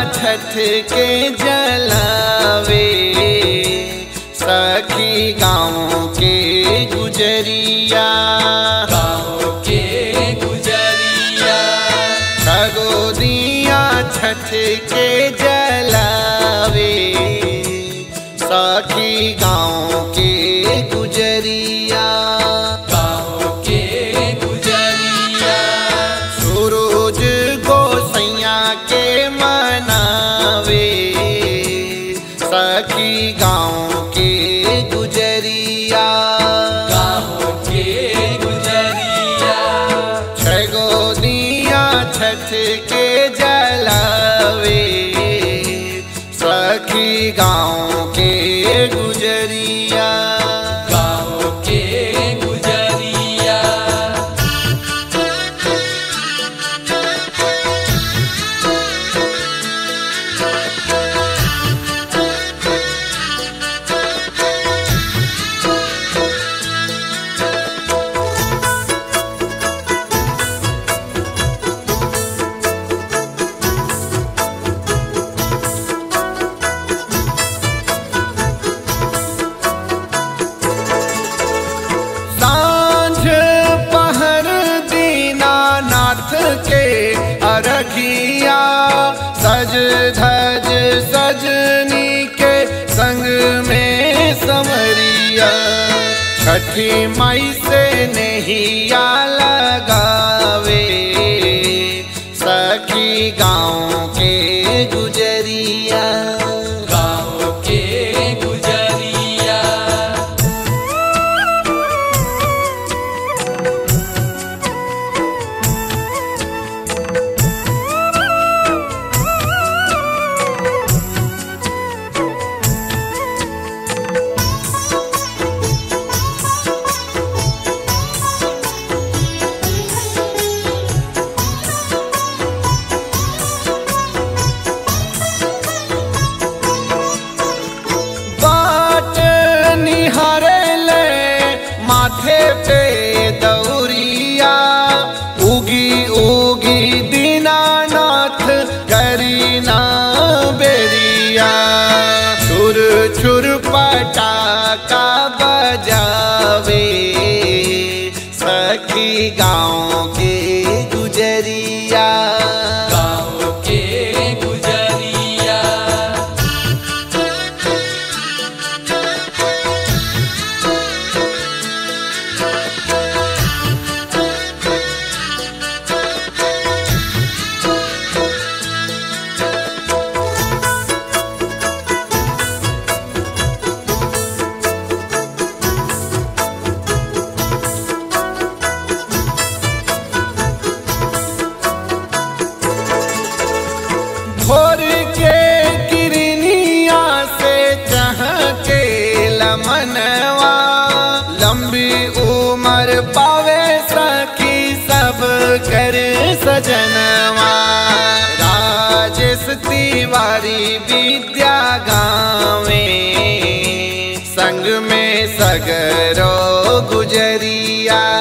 छठ के जलावे सखी गाँव के गुजरिया गाँव के गुजरिया खगोदिया छठ के जलावे सखी गाँव के गुजरिया गाँव के गुजरिया सूरज गोसैया के मनावे सखी गाँव के गुजरिया गाँव के गुजरिया छगो दिया छठ के जलावे सखी गाँव के गुजरिया गाँव के गुजरिया सांझ पहर दीनानाथ के अरघिया सज धज सजनी के संग में समरिया छठी मई से नहिया लगावे सखी गाँव के गुजरिया गाँव के गुजरिया बाट निहारे ले माथे पे दौरिया उगी उगी दीनानाथ करीना बेरिया छुर छुर पटाका बजावे सखी गाँव के गुजरिया गाँव के गुजरिया भोर के किरनिया से चह के लमनवा लंबी उम्र पावे सखी सब कर सजनवा राजेश तिवारी विद्या गावे संग में सगरो गुजरिया